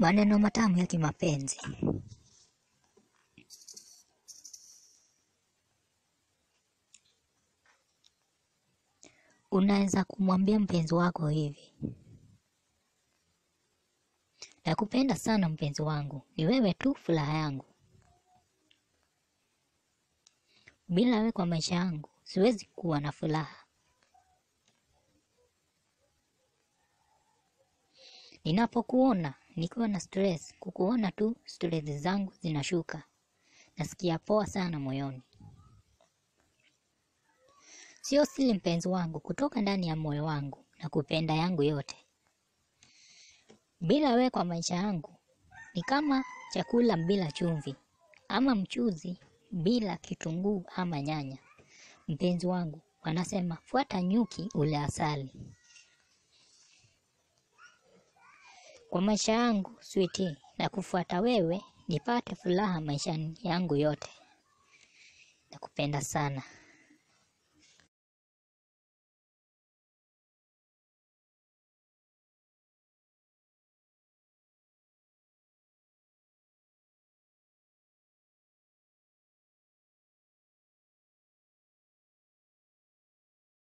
Maneno matamu ya kimapenzi. Unaweza kumwambia mpenzi wako hivi: nakupenda sana mpenzi wangu, ni wewe tu furaha yangu. Bila wewe kwa maisha yangu siwezi kuwa na furaha. Ninapokuona nikiwa na stress, kukuona tu stress zangu zinashuka. Nasikia poa sana moyoni. Sio siri mpenzi wangu, kutoka ndani ya moyo wangu na kupenda yangu yote. Bila wewe kwa maisha yangu ni kama chakula bila chumvi, ama mchuzi bila kitunguu ama nyanya. Mpenzi wangu, wanasema fuata nyuki ule asali. Kwa maisha yangu switi, na kufuata wewe nipate furaha maishani yangu yote. Nakupenda sana.